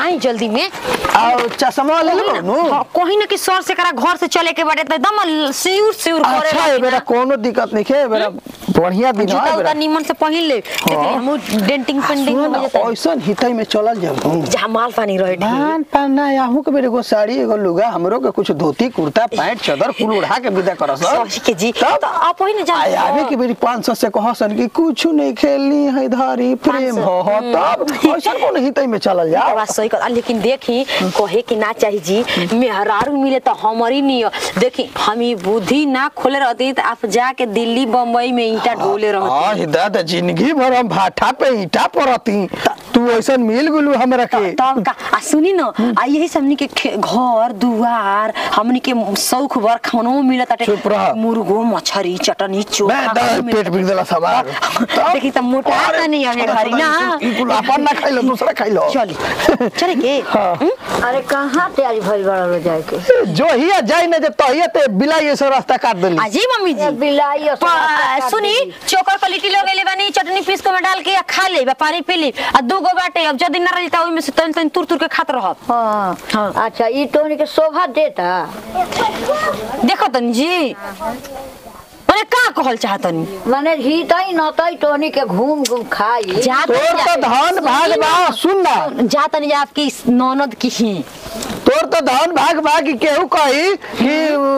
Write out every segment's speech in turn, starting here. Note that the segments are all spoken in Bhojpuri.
आई जल्दी में और चश्मा ले लो नु हाँ, कहीं ना कि सर से करा घर से चले के बाटे तो एकदम सिउर सिउर करे अच्छा है बेटा कोनो दिक्कत नहीं है बेटा बढ़िया दिन जूता है उता बेटा निमन से पहिन ले देखिए हम डेंटिंग पेंटिंग सुनो में ना, जता ऐसन हितई में चलल जाऊ जहाँ माल पानी रहे ढेर। धान पाना याहू के बेरे एगो साड़ी एगो लुगा हमरो के कुछ धोती कुर्ता पैंट चादर कुल उड़ा के विदा करस सॉरी के जी तब? तो आप वही ना आय जानते आवे के बेरी 500 से कहसन कि कुछ नहीं खेलनी है धारी प्रेम 500 हो हो तब ऐसन कोन हितई में चलल जा बात सही कर लेकिन देखी कहे कि ना चाहिए जी मेहरारू मिले तो हमारी नहीं हो। देखी हम ये बुद्धि ना खोले रहती तो आप जाके दिल्ली बम्बई में ईटा ढोले रहती हां हिदायत जिंदगी भर हम भाठा पे ईटा परती तू ऐसन मिल गुलू हमरा के तब का आ सुनी न आ यही से हमनी के खे- घर दुआर हमनी के शौक भर खानो मिलत ताटे चुप रह। मुर्गो मछरी चटनी मैं चोखा दर पेट बिग देला सवार देखी त मोटा त नहीं हमें घरी ना ई कुल अपन ना खाइलो दूसरा खाइलो चली चले के हाँ। हम्म? अरे कहाँ तैयारी भइल बड़ा लो जाए के जो हिया जाई ना जब तहिया ते बिलाई ऐसे रास्ता काट देली आजी मम्मी जी ये बिलाई और पा- सुनी चोकर पर लिट्टी लगे बानी चटनी पीस के में डाल के आ खा ले बा पानी पी ली आ दू गो बाटे अब जदी ना रही त ओइ में से तन तन तुर तुर के खात रहब हाँ हाँ। अच्छा ई तोहनी के शोभा देता देखो तनी जी अरे का कहल चाहतनी माने हितई नतई तोहनी के घूम घूम खाई जा तोर तो धन भाग बा सुन ना जा तनी जा आपकी ननद की ही तोर तो धन भाग बा कि केहू कही कि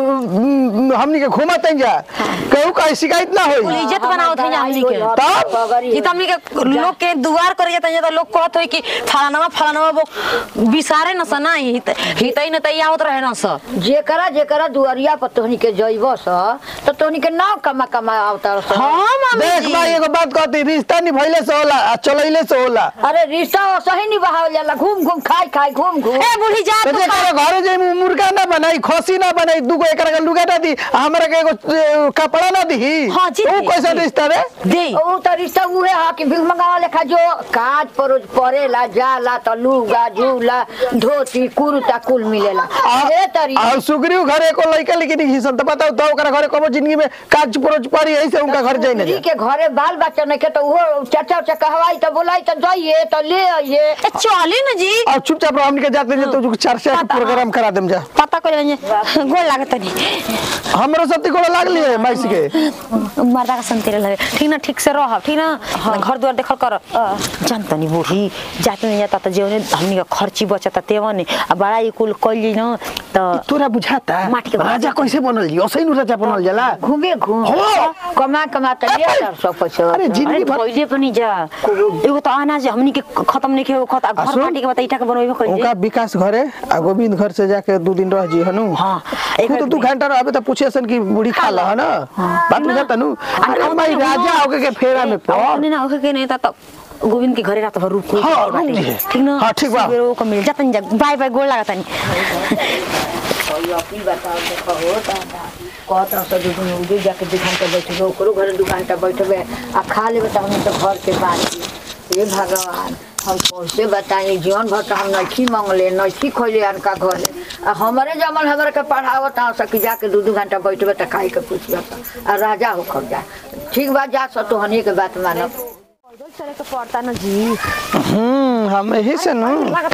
उम, हमनी के घुमत जा केहू कही शिकायत ना कुल होई इज्जत बनाओ थे हमनी के तब? ई त हमनी के लोग के दुआर करे जाता जा त लोग कहत होई कि फलानावा फलानावा वो बिसारे न सना ही हितई न तई आवत रहे न स जेकरा जेकरा दुआरिया पर तोहनी के जइब स तो तोहनी के नाव कमा कमा आवता स हां मम्मी देख जी भाई एगो बात कहती रिश्ता निभैले से होला आ चलैले से होला अरे रिश्ता सही नहीं बहावल जाला घूम घूम खाई खाई घूम घूम ए बूढ़ी जा तो तू जेकरा घरे जाई मु- मुर्गा ना बनाई खसी ना बनाई दूगो एकरा के लुगा ना दी आ हमरा के एगो ए, कपड़ा ना दी हाँ जी, वो जी, कैसा जी। रिश्ता रे दे ऊ तो रिश्ता उहे हा कि भीख मंगावा लेखा जो काज परोज परेला जाला त लुगा झूला धोती कुर्ता कुल मिलेला ए तरी आ सुग्रीव घरे को लइका लेकिन हिसन त बताओ तो ओकरा घरे कबो जिंदगी में काज परोज पड़ी ऐसे उनका घर जाई ना स्त्री के घरे बाल बच्चा नहीं के तो वो चाचा उचा कहवाई तो बोलाई तो जाइए तो ले आइए ए चली न जी और चुपचाप रहो हमनी के जाते जे तो चर्चा के प्रोग्राम करा देम जा पता करे जे गोल लागत नहीं हमरो सती को लागली है माइस के मर्दा का संतेरे लगे ठीक ना ठीक से रह ठीक ना घर द्वार देखल कर जानता नहीं बूढ़ी जाते नहीं जाता तो जेवने हमनी का खर्ची बचता तेवन ने आ बड़ा ये कुल कइल जी न तो तोरा बुझाता माटी के राजा कैसे बनल जी असै नु राजा बनल जाला घूमे घूम हो। कमा कमा तो ले हजार सौ पैसा अरे जिंदगी अरे भर पहिले पनि जा एगो त अनाज हमनी के खत्म नहीं के खत घर सुन। माटी के बता इटा के बनबे उनका कइले विकास घरे आ गोविंद घर से जाके दो दिन रह जी हनु हाँ, एक एक तो दू घंटा रहबे त पूछे सन की बूढ़ी खा ल हन बात बुझा तनु अरे माई राजा होके के फेरा में पड़ नहीं ना ओके के नहीं था तो गोविंद के घरे रात भर रुक रुक हाँ, बाटे। रुक जी। ठीक ना हाँ, ठीक बा। सवेरे ओको मिल जाता नहीं जा बाय बाय गोल लागता नहीं अपनी बताओ देखो हो दादा कहत रह सब दुकान उधर जाके दुकान पे बैठबे ओकरो घरे दुकान पे बैठबे आ खा लेबे तो हम तो घर के बात हे भगवान हम कैसे बताएं जीवन भर तो हम नइखी मंगले नइखी खोले अनका घरे आ हमारे जमल हमरा के पढ़ावत आ सकी जाके दू दू घंटा बैठबे तो खाई के पूछबे आ राजा हो खब जा ठीक बात जा सो तो हनी के बात मानब चले के पड़ता ना जी हम्म हम यही से नु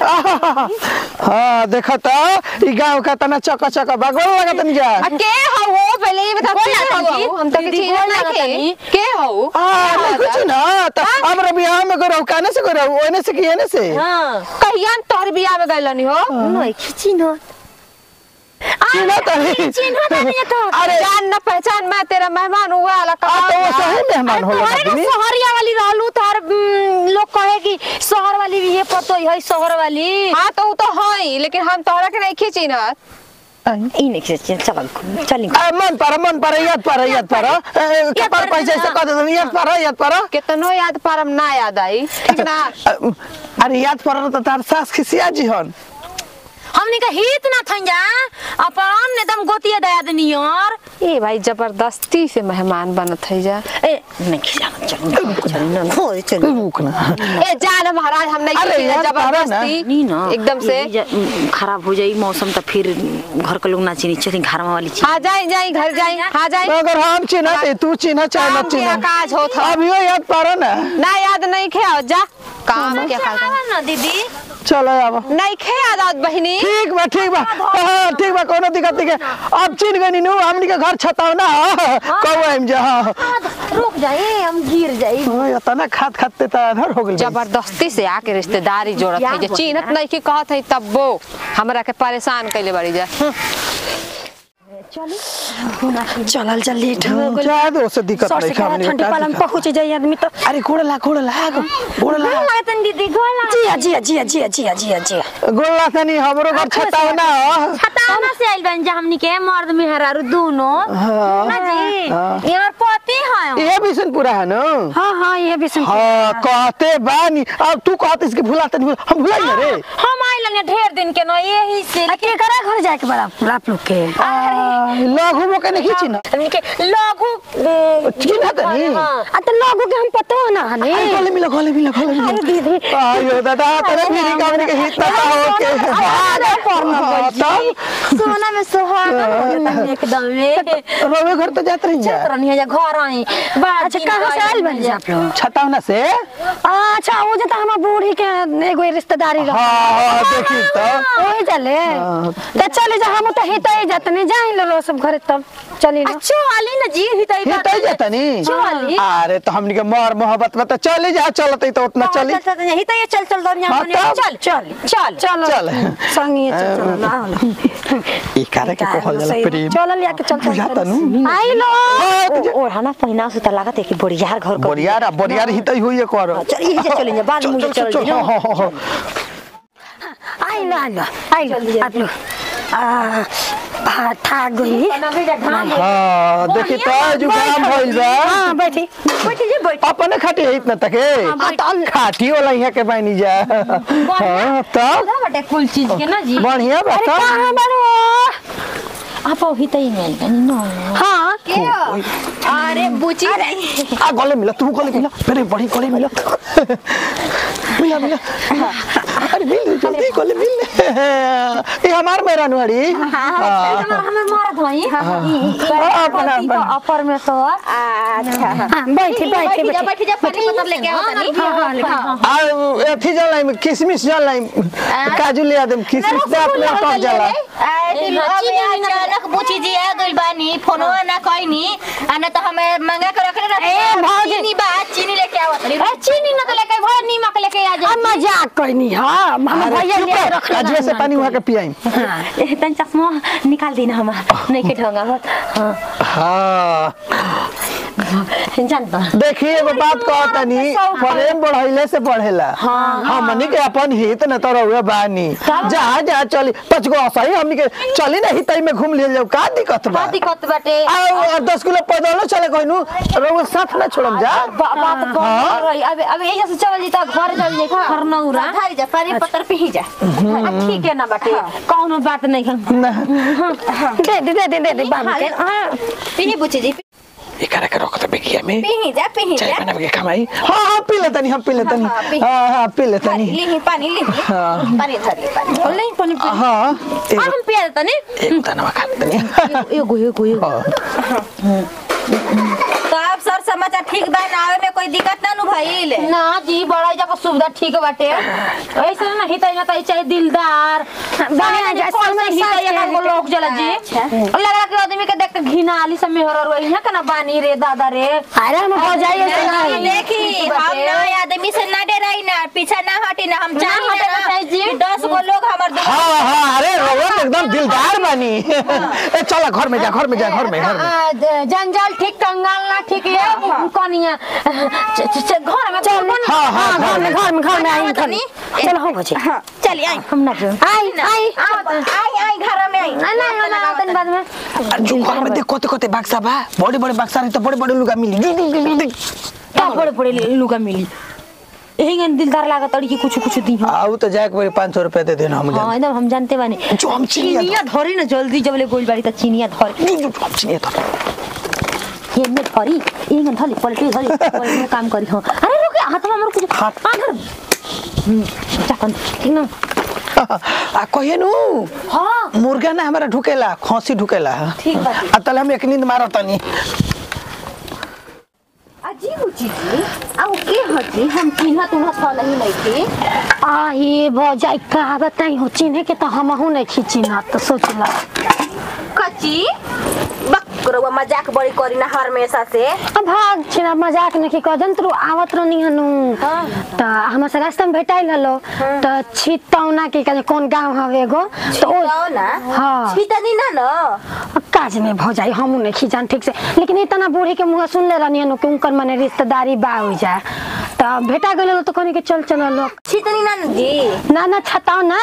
हां देखा त ई गांव का तना चका चका बगल लगत नहीं जा के हो वो पहले ये बता बोल के ना हो जी, हम तो दीदी किसी बोल ना ना के तनी। के हो आ नहीं कुछ ना त हमरा बियाह में करो काने से करो ओने से की एने से हां कहिया तोहर बियाह में गइलनी हो नहीं खिची ना चिन्ह त चिन्ह त नहीं तो अरे जान न पहचान मैं तेरा मेहमान हुआ वाला आ तो वो सही मेहमान होला तुम्हारे आदमी शहरिया वाली रहलू तार उम, लोग कहे कि शहर वाली भी ये पतो है शहर वाली हाँ तो वो तो है लेकिन हम तोहरा के नहीं खींची ना ई नहीं खिची चल चल आ, मन पर मन पर याद पर याद पर कपार पैसा से कह दे याद पर याद पर कितनो याद पारम ना याद आई ठीक ना अरे याद पर त तार सास खिसिया जी हन हमनी का हित ना थन जा अपन एकदम गोतिया दया दनी यार ए भाई जबरदस्ती से मेहमान बनत है जा ए नहीं खिजा चल चल ना हो चल रुक ना ए जान महाराज हम नहीं अरे खींची यार, पारा ना। जबरदस्ती नहीं ना एकदम से यही जा- उम, खराब हो जाई मौसम तो फिर घर के लोग ना चिनी चली घर वाली चीज हाँ जाई जाई घर जाई हाँ जाई अगर हम चिन्ह तू चिन्ह चाहे काम न के चिन्ह काज होत ह। अभियो याद पर ना ना याद नहीं खे जा काम क्या करता ना दीदी चलो अब नहीं खे आदत बहिनी ठीक बा ठीक बा हाँ, ठीक बा कोनो दिक्कत नहीं है अब चिन गनी नु हमनी के घर छताव ना कहो हम जा हाँ रुक जाए हम गिर जाए ओए, इतना खात खाते त अधर हो गेल जबरदस्ती से आके रिश्तेदारी जोड़त है जे चिन्हत नहीं कि कहत है तब वो हमरा के परेशान कैले बड़ी जा चलल चल लेट हो गइल जा दो से दिक्कत सर से नहीं कहा हमनी के ठंडी का पाला में दिक्कत। पहुंच जाए आदमी तो अरे गोड़ ला गोड़ ला गोड़ ला लागतन दीदी गोला जिया जिया जिया जिया जिया जिया जिया गोड़ ला तनी हमरो घर छताव ना छतावना से आइल बन जा हमनी के मर्द मेहरारू दोनों हाँ। ना जी हाँ। यार पति है ये बिसन पूरा है ना हाँ हाँ ये भी सुन हाँ कहते बानी अब तू कहते इसके भुलाते नहीं हम भुलाई ना रे हम आइल ढेर दिन के न यही से के करा घर जाए के बड़ा आप लोग के लघु मोके नहीं खींची ना हमनी के लघु ए, चिन्ह तनी हाँ। आ तो लोगों के हम पतो ना हने अरे गले मिला गले मिला गले मिला अरे दीदी आयो दादा तेरे फिरी कामने के हित ना हो के अरे पर में हाँ, तब सोना में सुहागा एकदम में रोवे घर तो जात रही जा तरह नहीं है घर आई बड़ा अच्छा दिन कहाँ से आइल आइल बन जा आप लोग छतावना से अच्छा वो जता हम बूढ़ी के एगो रिश्तेदारी रह हाँ हाँ देखी तो ओए चले तो चले जा हम तो हितई जातने जाई लो सब घरे तब चली लो अच्छो वाली ना जी ही तो हित ही जाता नी चली। अरे तो हमनी के मोर मोहब्बत में तो चले जा चलते तो उतना चली चल चल ही तो ये चल चल दर हाँ, यहाँ तब। चल चल चल चलो चल। संगी चल चलो ना ई करे के कहल जाला प्रेम चल लिया के चल चल बुझाता नु आई लो हाँ, तो जा- और हना पहिना से त लागत है कि बढ़िया घर कर बोरियार बोरियार हित ही हुई कर चल यही से चलेंगे बाद में चल चल चल हाँ हाँ हाँ आई लो आई लो आई लो आप लोग आ भात था गई हाँ देखी तो जुकाम भइल बा हाँ बैठी बैठी जी बैठ अपने खाटी है इतना तके खाटी वाला यहाँ के बानी जा हाँ तब बटे कुल चीज के ना जी बढ़िया बा अरे तब कहाँ बड़ो आप ही तो ही मिल गई ना हाँ अरे बुची आ गले मिला तू गले मिला मेरे बड़ी गले मिला मिला मिला अरे मिल जल्दी गले मिल ये हमार मेरा नुआरी हाँ हमें मारत हई अपना अपना अपर में तो अच्छा हाँ बैठी बैठी बैठ जा बैठी बैठ जा पानी पत्थर लेके आओ तनी हाँ हाँ लेकिन आ अथी जलाई किशमिश जलाई काजू ले आदम किशमिश से अपने टक जाला अचानक पूछी जी आ गइल बानी फोनवा ना कइनी आ ना तो हमें मंगा के रखले ना ए, भौजी। चीनी बा चीनी लेके आवत रही ए, चीनी न तो लेके भर नीमक लेके आ जा हम मजाक करनी हाँ हम अरे भैया चुप ले रह, रख काजुए से पानी वहाँ के पियाई ए, तनी चश्मा निकाल देना हम नहीं के ढंगा मत हाँ हाँ जानता देखिए एगो बात कहतनी प्रेम बढ़ैले से बढ़ेला हमनी के अपन हित न तो रहुए बानी जहाँ जहाँ चली पाँच गो सही हमनी के चली ना हितई में घूम ले जाओ का दिक्कत बा दिक्कत बाटे आओ और दस किलो पैदलो चले कहनु रहुए साथ ना छोड़म जा बा- बात हाँ। कर रही अब अब यही से चल जीता घर चल जाए घर नौरा धारी जा पानी पत्थर पी जा ठीक है ना बाटे कौनो बात नहीं है ना दे दे दे दे दे दे बाबू के हाँ पी बुची जी ये करे के रखत बेगिया में पी जा पी चाय जा बना के कमाई हाँ हाँ पी लेतनी हम पी लेतनी हाँ, पी। हाँ हाँ पी लेतनी ली पानी ली हाँ पानी धरी पानी नहीं पानी पी हाँ आ, हम पिया देता नहीं एक दाना खा लेतनी एगो एगो एगो हाँ तो आप सर समाचार ठीक बा ना आवे में कोई दिक्कत ना नु भइल ना जी बड़ा जगह सुविधा ठीक बाटे ऐसे ना हिता ना तो चाहे दिलदार बढ़िया जा, कौन से समय हिता साथ यहाँ को के लोग जला जी और लगा के आदमी के देख के घिना आली सब मेहर और यहाँ का ना बानी रे दादा रे अरे हम हो जाइए से नहीं, नहीं देखी हम ना आदमी से ना डराई ना पीछे ना हटी ना हम ना चाही हटे ना ना चाही जी। कि दस गो लोग हमर दुआ हाँ हाँ अरे रोहन एकदम दिलदार बनी ए चला घर में जा घर में जा घर में घर में आ, ज- जंजाल ठीक कंगाल ना ठीक है कनिया च- च- च- घर में चल हाँ हाँ घर घर में में घर में घर में आई घर में चलो हो बजे चली आई हम ना जो आई आई आई आई घर में आई ना ना ना तनी बाद में जो घर में देख कोते कोते बक्सा बा बड़े बड़े बक्सा रही तो बड़े बड़े लुगा मिली जुग जुग जुग जुग। का बड़े बड़े लुगा मिली यही गन दिलदार लागत अड़ी की कुछ कुछ दी हम आऊ तो जाके बड़े पाँच सौ रुपया दे देना हम हाँ जान एकदम हम जानते बानी जो हम चिनिया चिनिया धरी ना जल्दी जब ले गोल बाड़ी त चिनिया धरी जो जो हम चिनिया तो ये में धरी ये गन धली पलटी धली पलटी में काम करी हो अरे रुक हाथ में हमर कुछ हाथ- आधर चाकन ठीक ना आ कहिए नु हाँ मुर्गा ना हमारा ढुकेला खसी ढुकेला ठीक बा आ तले हम एक नींद मारत तनी अजीब चीज आ वो के हटी हम चिन्ह तुन्ह था नहीं नहीं थी आ ये भौजाई का बताई हो चिन्हे के तो हमहू नहीं खींची ना तो सोच ला कच्ची बकरवा मजाक बड़ी करी ना हमेशा से अब भाग छिना मजाक नहीं कदन तू आवत रहनी हनु त हमरा से रास्ता में भेटाइल हलो त छितौना के कने कौन गांव हवे एगो तो ओ जाओ ना हाँ। छितनी ना न काज में भौजाई हमू नहीं खींचान ठीक से लेकिन इतना बूढ़ी के मुंह सुन ले रहनी हनु कि उनकर मने रिश्तेदारी बा हो जा त भेटा गेल तो कहनी के चल चल लोग छितनी ना न जी ना ना छताओ ना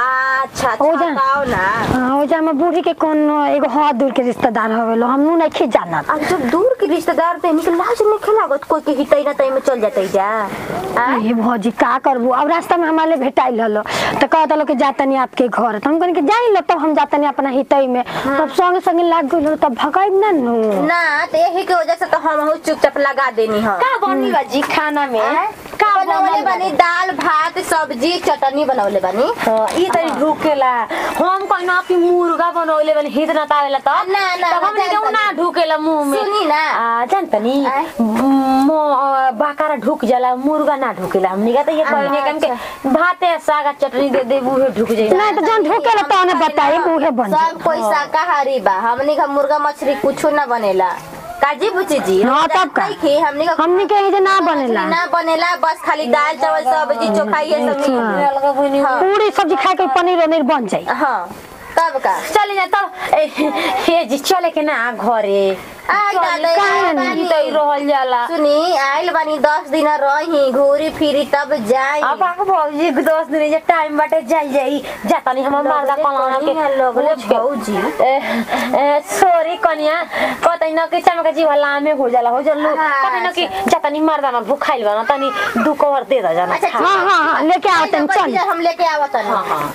अच्छा हो जा। बताओ ना हाँ, ओ जा में बूढ़ी के कौन एगो हाथ दूर के रिश्तेदार हवे लो हमू नहीं खींच जाना अब जब दूर के रिश्तेदार थे निकल लाज नहीं खेलागत कोई के हितई ना तई में चल जाते जा आ? ये भौजी का करबू अब रास्ता में हमारे भेटाइल हलो तो कहत हलो कि जातनी आपके घर तो हम कहनी कि जाई लो तब हम जातनी अपना हितई में तब संगे संगे लाग गइल हलो तब भगाइब ना नु ना तो यही के वजह से तो हम हूँ चुपचाप लगा देनी हम का बनी बाजी खाना में का बनवले बानी दाल भात सब्जी चटनी बनवले बानी हाँ, ई तरी ढुकेला हम कहना कि मुर्गा बनौले बनी हित ना तावेला त ना, ना, तब हमने ना, के ना ढुकेला मुंह में सुनी ना। आ जानतनी आय। मो बाकारा ढुक जाला मुर्गा ना ढुकेला हमनी का त ये कहने कम के भाते साग आ चटनी दे दे उहे ढुक जाई नहीं तो जौन ढुकेला तो उन्हें बताई उहे बन जाई। सब कोई शाकाहारी बा हमनी का मुर्गा मछली कुछ ना बनेला काजी बुची जी हाँ, तब का? खी हमनी का हमनी के एजे ना बनेला ना बनेला बस खाली दाल चावल सब्जी चोखा ये सब अच्छा। अलगा बनी हाँ। पूरी सब्जी खाए के पनीर वनीर बन जाई हाँ तब का चले जा तब ए, हे जी चले के ना घरे आ डाले काहे बानी। ई त ई रहल जाला सुनी आइल बानी दस दिन रही घूरी फिरी तब जाई अब आके भौजी दस दिन जे टाइम बाटे जाई जाई जातानी हमर मालदा कलाना के लगले पूछ के। भौजी ए, ए, सॉरी कन्या कतै न कि चमक जीवा लामे हो जाला हो जल्लू हाँ, कतै न कि जातानी मर्दाना भुखाइल बना तनी दू कवर दे दा जाना अच्छा, खा। हाँ हाँ हाँ लेके आओ तन चल हम लेके आवत हन हाँ हाँ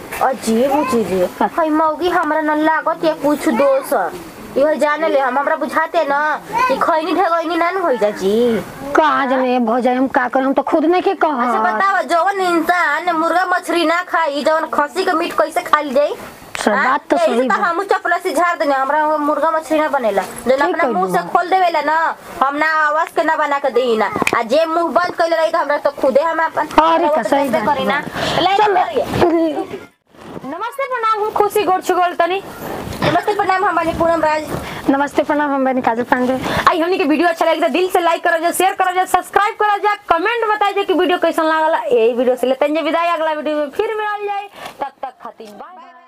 अजीब चीज है मौगी हमरा न लागत या कुछ दोष इहो जाने ले हम हमरा बुझाते ना कि खैनी ढगैनी ना न होई जा जी कहा जने भौजाई हम का कर हम तो खुद नहीं के अच्छा कह बताओ जवन इंसान मुर्गा मछली ना खाई जवन खसी के मीट कैसे खा ली जाई बात तो सही बा हम चपला से झाड़ देने हमरा वो मुर्गा मछली ना बनेला जो ठीक अपना मुंह से कइलू। खोल देवेला ना हम ना आवाज के ना बना के देही ना आ जे मुंह बंद कइले रही तो हमरा तो खुदे हम अपन अरे वो का तो सही देखबे बात करी ना बा। लाइक चल करिए नमस्ते प्रणाम हम खुशी गोड़ छुगोल तनी नमस्ते प्रणाम हम बानी पूनम राज नमस्ते प्रणाम हम बनी काजल पांडे आई हमनी के वीडियो अच्छा लगे तो दिल से लाइक करो जा शेयर करो जा सब्सक्राइब करो जा कमेंट बताई जा कि वीडियो कैसन लागला यही वीडियो से लेते हैं जे विदाई अगला वीडियो में फिर मिलल जाए तब तक खातिर बाय बाय